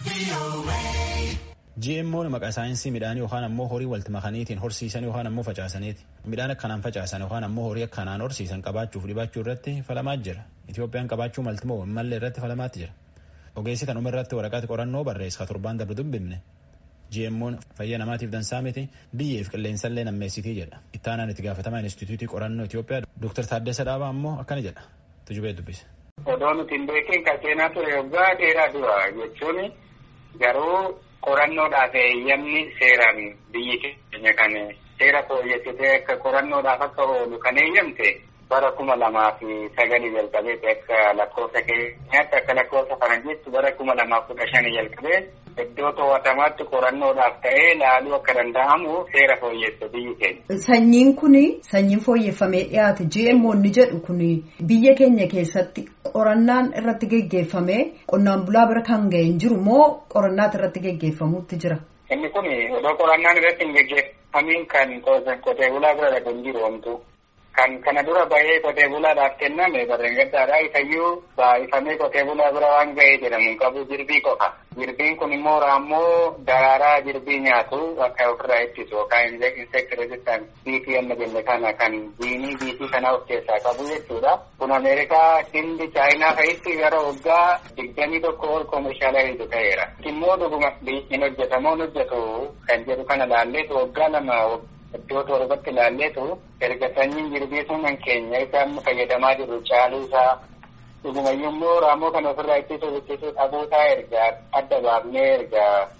GMO'n maqaa saayinsii midhaanii yookaan ammoo horii walitti makaniitiin horsiisan yookaan ammoo facaasaniiti. Midhaan akkanaan facaasan yookaan ammoo horii akkanaan horsiisan qabaachuuf dhibachuu irratti falamaa jira. Itoophiyaan qabaachuu malti moo mallee irratti falamaatti jira. Ogeessi kanuma irratti waraqaa qorannoo barreessa torbaan darbe dubbifne. GMO'n fayyaa namaatiif dansaa miti biyyeef qilleensallee nammeessitii jedha. Ittaanaan itti gaafatamaa Inistituutii Qorannoo Itoophiyaa Dr. Taaddasa Dhaabaa ammoo akkana jedha. Tujubee dubbise. Odoo nuti hin beekin kan seenaa ture waggaa dheeraa dura jechuun garuu qorannoodhaaf eeyyamni seeraan biyyi keenya kan seera fooyyessitee akka qorannoodhaaf akka oolu kan eeyyamte bara kuma lamaa fi sagalii jalqabee akka lakkoofsa keenyaatti akka lakkoofsa faranjiitti bara kuma lamaa kudha shanii jalqabee iddoo to'atamaatti qorannoodhaaf ta'ee laaluu akka danda'amu seera fooyyesse biyyi keenya. Sanyiin kuni sanyiin fooyyeffamee dhiyaate GMO ni jedhu kuni biyya keenya keessatti qorannaan irratti geggeeffamee qonnaan bulaa bira kan ga'e hin jiru moo qorannaa irratti geggeeffamuutti jira? Inni kun odoo qorannaan irratti hin geggeeffamiin kan qotee bulaa bira dhaqu hin jiru homtuu. kan kana dura bahee qotee bulaadhaaf kenname barreen gaddaadhaa isayyuu baay'ifamee qotee bulaa bira waan ga'ee jedhamu hin qabu jirbii qofa. Jirbiin kun immoo raammoo daraaraa jirbii nyaatu akka ofirraa ittisu yookaan insect resistant biitii amma jenne kana kan jiinii biitii kana of keessaa qabu jechuudha. Kun Ameerikaa, Hindi, Chaayinaa fa'itti gara waggaa digdamii tokko ol koomishaalayiitu ta'eera. Immoo dhuguma hin hojjetamoo hojjetu kan jedhu kana laalleetu waggaa lama iddoo torbatti ilaalleetu erga sanyiin jirbii sunan keenya isa amma fayyadamaa jirru caaluu isaa dhugumayyuu immoo raammoo kana ofirraa ittisuu ittisuu dhabuusaa erga adda baafnee erga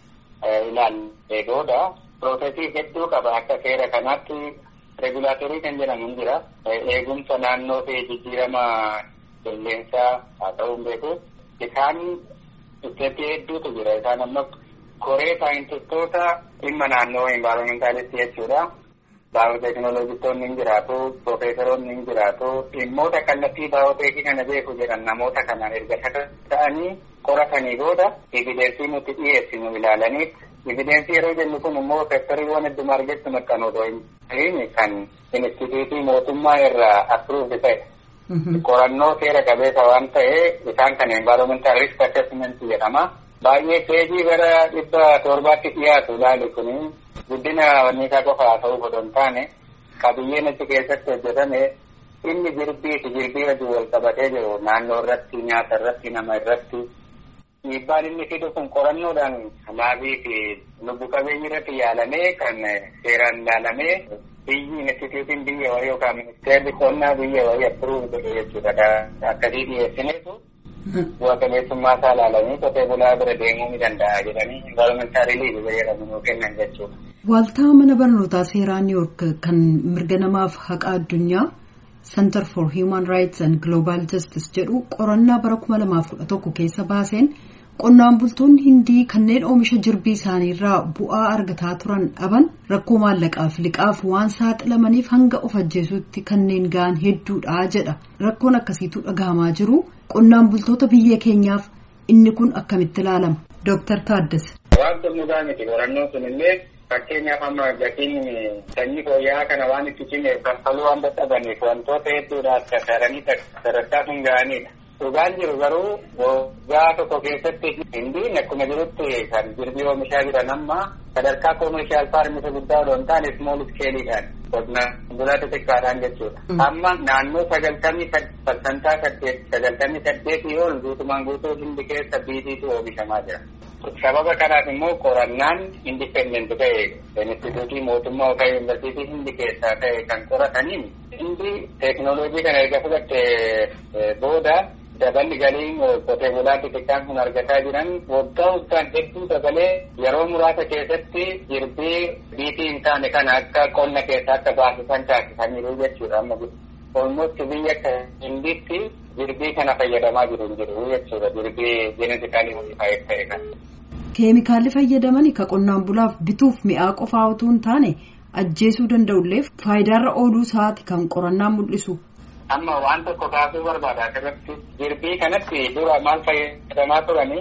ilaallee booda piroosesii hedduu qaba akka seera kanaatti regulaatorii kan jedhamu hin jira eegumsa naannoo fi jijjiirama qilleensaa haa ta'uu beeku isaan isteetii hedduutu jira isaan amma koree saayintistoota dhimma naannoo envaayiroomentaalist jechuudha. Baayooteekinooloojistoonni hin jiraatu, piroofeesaroonni hin jiraatu, dhimmoota kallattii baayooteekii kana beeku jedhan namoota kanaan erga ta'anii qoratanii booda evidensii nuti dhiyeessinu ilaalaniif evidensii yeroo jennu kun immoo sektariiwwan hedduma argattu maxxanuu hin ta'in kan inistituutii mootummaa irraa appruuvdi ta'e. Qorannoo seera qabeessa waan ta'ee isaan kan envaayiroomental risk assessment jedhama. Baay'ee peejii gara dhibba torbaatti dhiyaatu ilaali kun guddina wanniisaa qofa haa ta'uu osoo hin taane qabiyyeen achi keessatti hojjetame inni jirbii fi jirbii wajjin wal qabatee jiru naannoo irratti nyaata irratti nama irratti dhiibbaan inni fidu kun qorannoodhaan laabii fi lubbu qabeeyyii irratti yaalamee kan seeraan ilaalamee biyyi instituutiin biyya wayii yookaan ministeerri qonnaa biyya wayii appiruuf godhe jechuudha akkasii dhiyeessineetu bu'a qabeessummaa isaa ilaalanii qotee bulaa bira deemuu ni danda'a jedhanii envaayiroomentaalii liigii jedhamu nuu kennan jechuudha. Waaltaa mana barnootaa seeraa New York kan mirga namaaf haqa addunyaa Center for Human Rights and Global Justice jedhu qorannaa bara 2011 keessa baaseen qonnaan bultoonni hindii kanneen oomisha jirbii isaaniirraa bu'aa argataa turan dhaban rakkoo maallaqaaf liqaaf waan saaxilamaniif hanga of ajjeesuutti kanneen ga'an hedduudha jedha rakkoon akkasiitu dhagahamaa jiru qonnaan bultoota biyya keenyaaf inni kun akkamitti ilaalama Dr. Taaddasa. Waan xumuraa miti qorannoon sun illee fakkeenyaaf amma gatiin sanyii fooyya'aa kana waan itti cimeef kaffaluu waan dadhabaniif wantoota hedduudhaaf kasaaranii sadarkaa sun ga'anidha. Dhugaan jiru garuu waggaa tokko keessatti hindiin akkuma jirutti kan jirbii oomishaa jiran amma sadarkaa koomishaal faarmisa guddaa odoo hin taane smool iskeeliidhaan qonnaan bulaa xixiqqaadhaan jechuudha. Amma naannoo sagaltamii parsantaa saddeet sagaltamii saddeetii ol guutumaan guutuu hindi keessa biitiitu oomishamaa jira. Sababa kanaaf immoo qorannaan indipendent ta'e instituutii mootummaa yookaan yuunivarsiitii hindi keessaa ta'e kan qorataniin hindi teeknooloojii kana erga fudhatte booda daballi galiin qotee bulaa xixiqqaan kun argataa jiran waggaa waggaan hedduu dabalee yeroo muraasa keessatti jirbii biitii hin taane kana akka qonna keessaa akka baasisan taasisaniiru jechuudha amma olmosti biyya akka hinditti jirbii kana fayyadamaa jiru hin jiru jechuudha jirbii jeenetikaalii modifaayee ta'e kan. Keemikaalli fayyadaman ka qonnaan bulaaf bituuf mi'aa qofaa utuu hin taane ajjeesuu danda'ullee faayidaarra ooluu isaati kan qorannaan mul'isu. Amma waan tokko kaasuu barbaada asirratti jirbii kanatti dura maal fayyadamaa turanii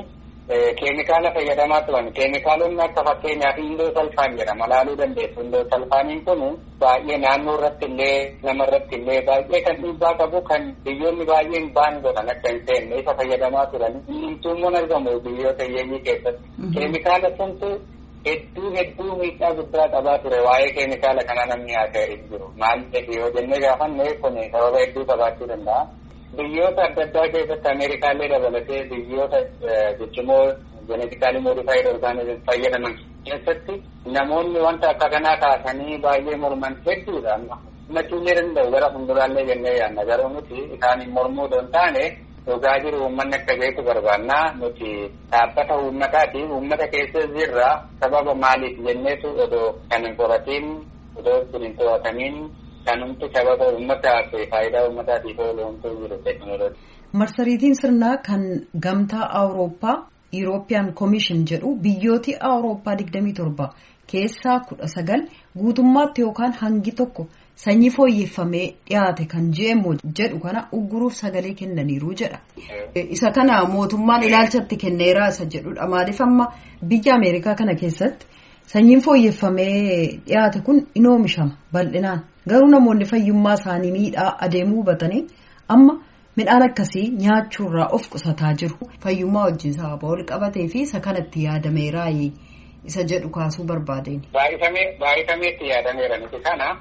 keemikaala fayyadamaa turan. Keemikaalonni akka fakkeenyaaf indoo salfaan jedhama laaluu dandeessu. Indoo salfaaniin kun baay'ee naannoo irratti illee nama irratti illee baay'ee kan dhiibbaa qabu kan biyyoonni baay'een baan godhan akka hin seenne isa fayyadamaa turan. Inni argamu biyyoota hiyyeeyyii keessatti. Keemikaala suntu hedduu hedduu miidhaa guddaa qabaa ture waa'ee keemikaala kana namni haasa'ee hin jiru. Maal yoo jennee gaafanne kun sababa hedduu qabaachuu danda'a. Biyyoota adda addaa keessatti Ameerikaallee dabalatee biyyoota jechuun jenetikaalii moodifaayid orgaanizim fayyadaman keessatti namoonni wanta akka kanaa kaasanii baay'ee morman hedduudha. Himachuu ni danda'u gara fuulduraallee jennee yaadna garuu nuti isaaniin mormuu don taane dhugaa jiru uummanni akka beeku barbaanna nuti dhaabbata uummataati uummata keessa jirra sababa maaliif jenneetu odoo kan hin qoratiin odoo hin to'atamiin kanumti sababa uummataaf faayidaa uummataatiif oolu homtuu jiru teekinooloojii. Marsariitiin sirnaa kan gamtaa Awurooppaa Eurooppiyaan Koomishin jedhu biyyooti Awurooppaa 27 keessaa 19 guutummaatti yookaan hangi tokko sanyii fooyyeffamee dhiyaate kan GMO jedhu kana ugguruuf sagalee kennaniiru jedha. Isa kana mootummaan ilaalchatti kenneeraa isa jedhudha. Maaliif amma biyya Ameerikaa kana keessatti sanyiin fooyyeffamee dhiyaate kun in oomishama bal'inaan. Garuu namoonni fayyummaa isaanii miidhaa adeemuu hubatanii amma midhaan akkasii nyaachuurraa of qusataa jiru. Fayyummaa wajjin sababa wal qabatee fi isa kanatti yaadameeraa isa jedhu kaasuu barbaadeen. Baay'ifameetti yaadameera nuti kana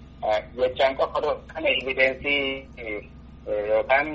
jechaan qofa kana evidensii yookaan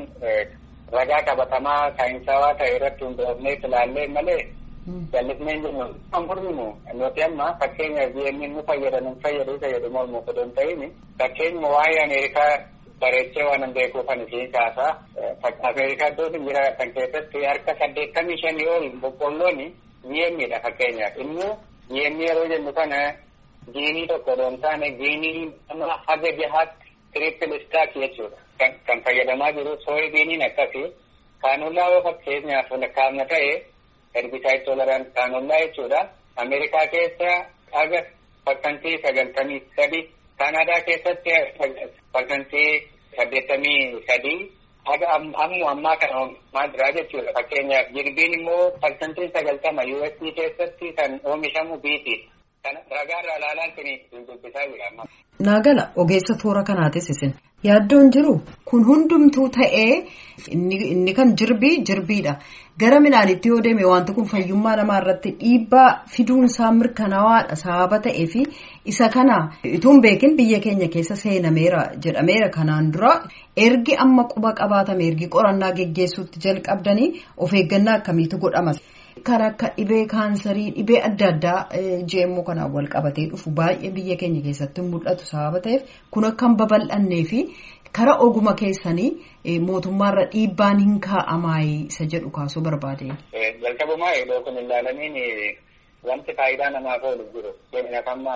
ragaa qabatamaa saayinsawaa ta'e irratti hundoofnee ilaallee malee jallisnee jennu kan furminu nuti amma fakkeenyaaf GMO nu fayyadu nu fayyadu fayyadu mormuu fedhu hin ta'in fakkeenyuma waa'ee Ameerikaa bareechee waan hin beekuufan isiin kaasa Ameerikaa iddoo jira kan keessatti harka saddeettamii shanii ol boqqolloon GMOdha fakkeenyaaf immoo GMO yeroo jennu kana giinii tokko don taane giinii nama haga jahaatti triple stack jechuudha kan fayyadamaa jiru sooybiiniin akkasi kaanullaa yoo fakkeenyaaf lakkaa'amna ta'e herbicide tolerant kaanullaa jechuudha ameerikaa keessa haga parsantii sagaltamii sadi kaanaadaa keessatti parsantii saddeettamii sadii haga ammu ammaa kana oomishamaa jira jechuudha fakkeenyaaf jirbiin immoo parsantiin sagaltama USD keessatti kan oomishamu biitiidha. Ragaarraa ilaalaan kun dubbisaa jira amma. Naagala ogeessa toora kanaatis isin yaaddoon jiru kun hundumtuu ta'ee inni kan jirbii jirbiidha. Gara midhaanitti yoo deeme wanti kun fayyummaa namaa irratti dhiibbaa fiduun isaa mirkanaawaadha sababa ta'ee fi isa kana ituun beekin biyya keenya keessa seenameera jedhameera kanaan dura ergi amma quba qabaatame ergi qorannaa geggeessuutti jalqabdanii of eeggannaa akkamiitu godhama. Kan akka dhibee kaansarii dhibee adda addaa GMO kanaan wal qabatee dhufu baay'ee biyya keenya keessatti mul'atu sababa ta'eef kun akka hin babal'annee fi karaa oguma keessanii mootummaarra dhiibbaan hin kaa'amaayi isa jedhu kaasuu barbaade. Jalqabumaa yeroo kun ilaalaniin wanti faayidaa namaaf oolu jiru. Keenyaaf amma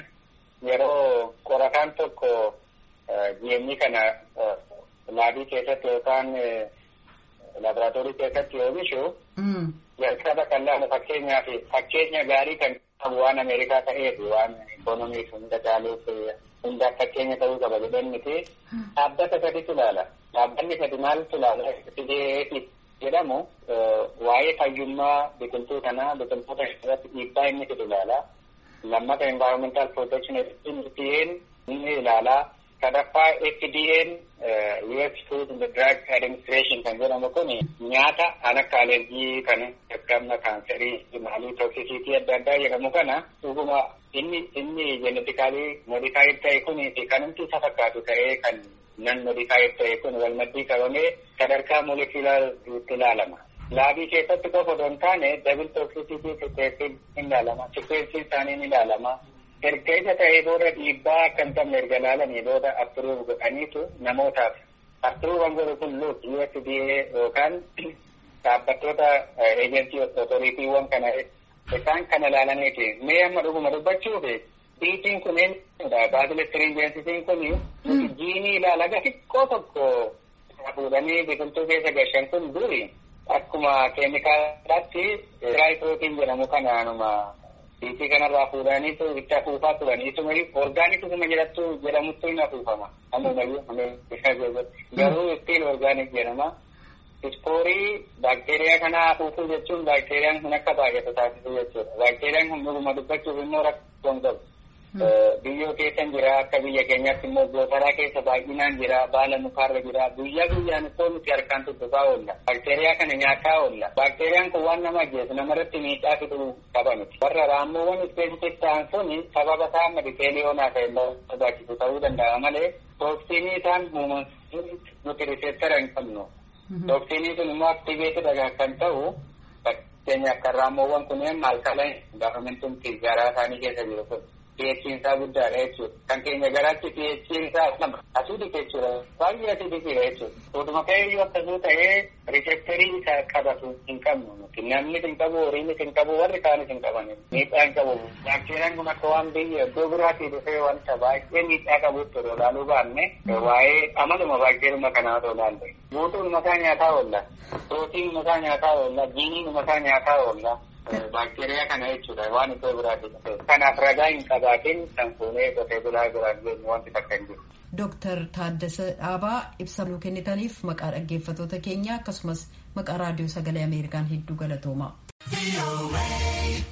yeroo qorataan tokko GMO kana laabii keessatti yookaan laaboraatoorii keessatti oomishu. jalqaba kan laalu fakkeenyaaf fakkeenya gaarii kan qabu waan Ameerikaa ta'eef waan ikoonomiif hunda caaluuf hundaaf fakkeenya ta'uu qaba jedhan miti dhaabbata saditu ilaala. Dhaabbanni sadi maaltu ilaala? Fideeti jedhamu waa'ee fayyummaa biqiltuu kanaa biqiltoota irratti dhiibbaa inni fidu ilaala. Lammata environmental protection FDA'n inni ilaala. sadaffaa FDA'n US Food and Drug Administration kan jedhamu kun nyaata kan akka alergii kan akka kaanserii maalii toksisiitii adda addaa jedhamu kana dhuguma inni inni jenetikaalii modifaayiid ta'e kun kanumti isa fakkaatu ta'ee kan nan modifaayiid ta'e kun wal maddii qabamee sadarkaa moolekulaariitti ilaalama. Laabii keessatti qofa osoo hin taane dabil toksisiitii teestiin ni ilaalama. Sikweensiin isaanii ni ilaalama. erga isa ta'ee booda dhiibbaa akka hin qabne erga ilaalanii booda appiruuf godhaniitu namootaaf appiruufan godhu kun luut USDA yookaan dhaabbattoota eejensii otoriitiiwwan kana isaan kana ilaalaniiti mee amma dhuguma dubbachuuf biitiin kun eenyudha baasilistiriinjeensisiin kun jiinii ilaala xiqqoo tokko fuudhanii biqiltuu keessa gashan kun duri akkuma keemikaalaatti tiraayiprootiin jedhamu kanaanuma Biitii kanarraa fuudhaniitu itti afuufaa turanii ituma orgaanikisuma jedhattu jedhamuttu hin afuufama. Ammumayyuu garuu ittiin orgaanik jedhama. Ispoorii baakteeriyaa kana hafuufuu jechuun baakteeriyaan kun akka baay'atu taasisuu jechuudha. Baakteeriyaan kun dhuguma dubbachuuf immoo rakkoon qabu. Biyyoo keessa jira akka biyya keenyaatti immoo gootaraa keessa baay'inaan jira baala mukaarra jira guyyaa guyyaan ittoo nuti harkaan tuttuqaa oolla. Baakteeriyaa kana nyaataa oolla. Baakteeriyaan kun waan nama ajjeesu namarratti miidhaa fiduu qaba miti. Warra raammoowwan ispeesifik ta'an sun sababa isaa medikeeliyoonaa ta'e barbaachisu ta'uu danda'a malee tooksiinii isaan uumamanii nuti riseettara hin qabnu. Tooksiinii sun immoo aktiveetidha kan ta'u fakkeenyaaf kan raammoowwan kunneen alkaalaayin gaafamintumti garaa isaanii keessa jiru kun. pH'n isaa guddaadha jechuudha. Kan keenya garaatti pH'n isaa lama asiidii jechuudha. Baay'ee asiidiidha jechuudha. Utuma ka'eeyyuu akkasuma ta'ee riiseptarii isaa qabatu hin qabnu. Namni hin qabu, horiinis hin qabu, warri kaanis hin qaban. Miidhaa hin qabu. Baakteeriyaan kun akka waan biyya iddoo biraatii dhufee wanta baay'ee miidhaa qabutti yeroo ilaaluu baanne waa'ee amaluma baakteeriyuma kanaa otoo ilaalle. Guutuun mataa nyaataa oolla. Pirootiin mataa nyaataa oolla. Jiiniin mataa nyaataa oolla. Baakteeriyaa kana jechuudha waan iddoo biraati dhufe. Kanaaf ragaa hin qabaatin kan fuunee qotee bulaa biraan jennu wanti takka hin jiru. Dooktar Taaddasa Dhaabaa ibsa nuu kennitaniif maqaa dhaggeeffattoota keenya akkasumas maqaa raadiyoo sagalee Ameerikaan hedduu galatooma.